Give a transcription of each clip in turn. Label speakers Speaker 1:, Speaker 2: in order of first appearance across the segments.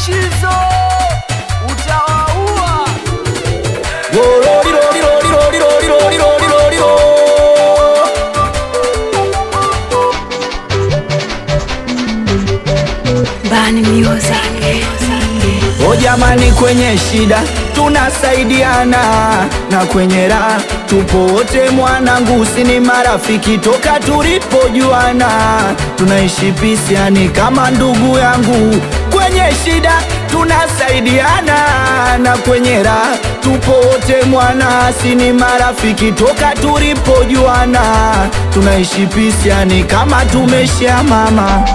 Speaker 1: Mushizo utawaua.
Speaker 2: Bani Music.
Speaker 3: O jamani, kwenye shida tunasaidiana na kwenye raha tupo wote, mwanangu, si ni marafiki toka tulipojuana, tunaishi pisiani kama ndugu yangu. Kwenye shida tunasaidiana na kwenye raha tupo wote, mwana, si ni marafiki toka tulipojuana, tunaishi pisiani kama tumeshia mama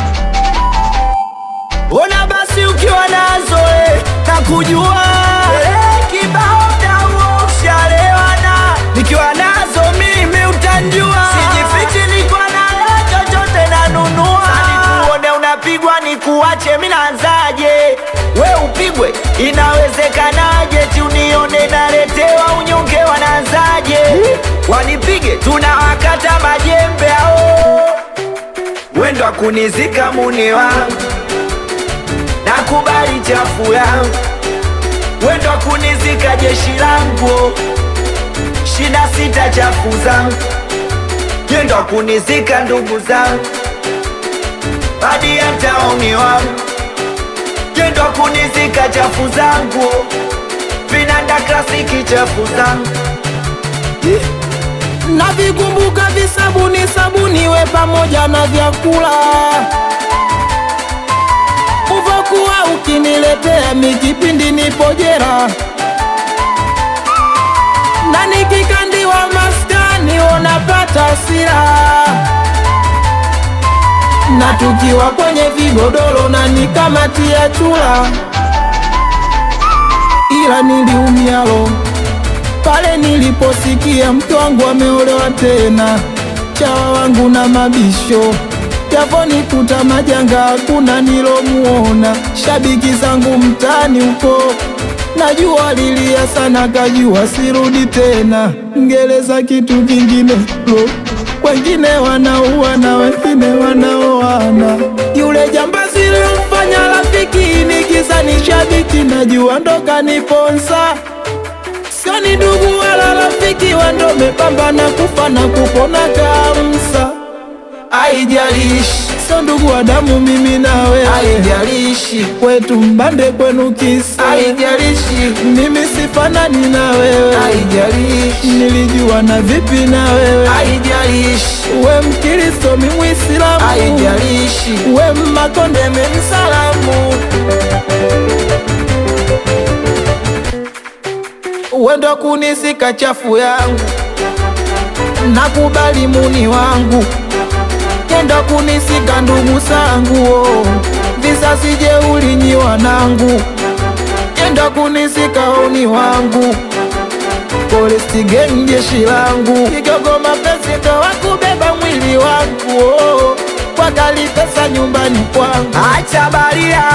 Speaker 3: Ona basi ukiwa nazo eh, na kujua eh, kibao dawo shalewana, nikiwa nazo mimi utanjua, sijifichi, niko nayo chochote nanunua. Sani kuone unapigwa ni kuache, mi naanzaje? We upigwe, inawezekanaje? ti unione naletewa unyonge, wanaanzaje? Wanipige, tunawakata majembe ao, wendo akunizika muni wangu nakubali chafu yangu, wendo kunizika jeshi langu, shida sita chafu zangu, yendo kunizika ndugu zangu, hadi hata umi wangu, yendo kunizika chafu zangu, vinanda klasiki chafu zangu
Speaker 4: Navikumbuka visabuni sabuni we pamoja na vyakula uvokuwa ukiniletea mikipindi nipo jera na nikikandiwa maskani unapata sira na tukiwa kwenye vigodoro na nikamatia chula ila niliumialo pale niliposikia mke wangu ameolewa tena, chawa wangu na mabisho yavonikuta majanga, hakuna nilomuona. Shabiki zangu mtaani huko najua lilia sana, kajua sirudi tena. Ngereza kitu kingine lo, wengine wanaua na wengine wanaoana. Yule jambazi lilomfanya rafiki nikiza ni shabiki, najua ndo kaniponza Sio ni ndugu wala rafiki, wando mepambana kufa na kupona kamsa. Haijalishi sio ndugu wa damu, mimi na wewe. Haijalishi kwetu mbande, kwenu kisa. Haijalishi mimi sifanani na wewe. Haijalishi nilijua na vipi na wewe. Haijalishi we Mkristo, mi Mwislamu. Haijalishi we Mmakonde, mi Msalamu. wendo kunisika chafu yangu, nakubali muni wangu, kendo kunisika ndugu zangu, oh. visasi jeuli nyi wanangu, kendo kunisika oni wangu, Forest Gang jeshi langu, kigogo mapesi ndo wakubeba mwili wangu, oh. wakali pesa nyumbani kwangu
Speaker 3: acha baria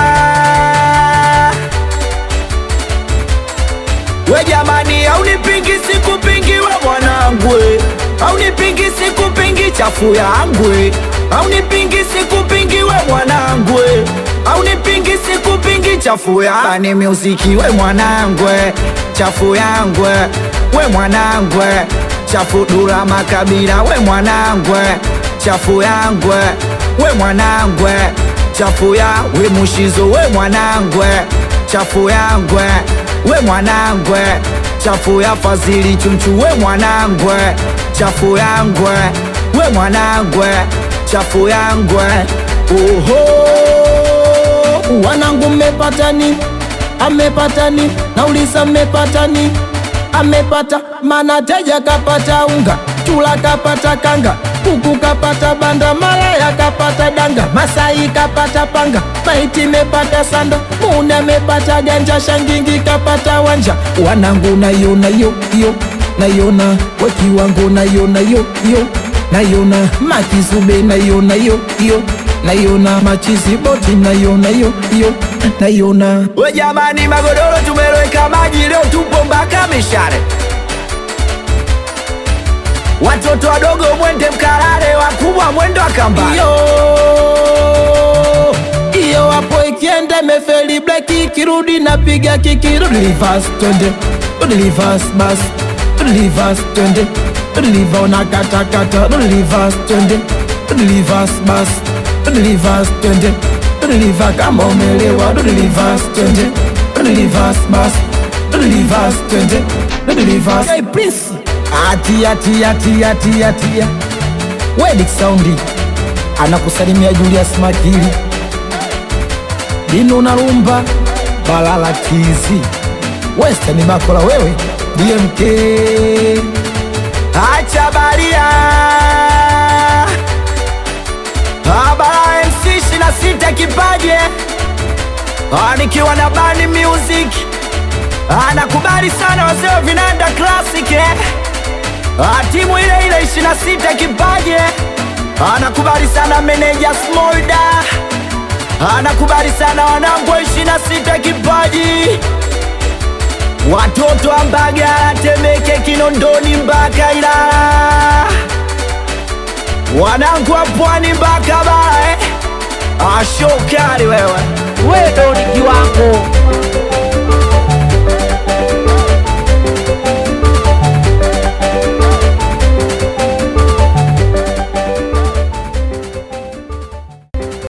Speaker 3: we jamani, aunipingi sikupingi we mwanangu, we. aunipingi sikupingi chafu yangu, we. aunipingi sikupingi we mwanangu, we. aunipingi sikupingi chafu yangu, ni muziki we mwanangu, we. chafu yangu, we. we mwanangu, we. chafu dura makabila we mwanangu, we. chafu yangu, we. we mwanangu, we. chafu ya we mushizo we mwanangu, we. chafu yangu, we we mwanangwe chafu ya fazili chunchu we mwanangwe chafu yangwe we mwanangwe chafu yangwe oho
Speaker 4: wanangu mmepatani amepatani nauliza mmepatani amepata mana teja kapata unga chula kapata kanga kuku kapata banda malaya kapata danga masai kapata panga maiti mepata sanda muna mepata ganja shangingi kapata wanja wanangu nayona yo yo nayona wakiwangu nayona yo yo nayona makizube nayona yo yo nayona machizi boti nayona yo yo nayona
Speaker 3: we jamani magodoro tumeloweka maji leo tupo mpaka mishare watoto wadogo mwende mkarare wakubwa mwendo akamba
Speaker 4: iyo iyo hapo ikienda gari imefeli breki kirudi napiga kiki rudi reverse twende rudi reverse basi rudi reverse twende rudi reverse unakatakata rudi reverse twende rudi reverse basi rudi reverse twende rudi reverse kama umelewa rudi reverse twende rudi reverse basi rudi reverse twende rudi reverse hey prince atia tia tia tia tia Wedik Saundi anakusalimia Julius Makili Dino Narumba Balala Tizi Western Makola wewe DMK
Speaker 3: Acha baria Abara MC 26 kipaje Ah, nikiwa na Bani Music anakubali sana wazee wa vinanda classic eh? Ah, timu ile ile 26 kipaje anakubali sana meneja Smolda anakubali sana wanangu wa 26 kipaji watoto wa Mbagala, Temeke, Kinondoni mpaka Ilala, wanangu wa Pwani mpaka Bara eh? Ashokali wewe,
Speaker 1: wewe ndo ni kiwango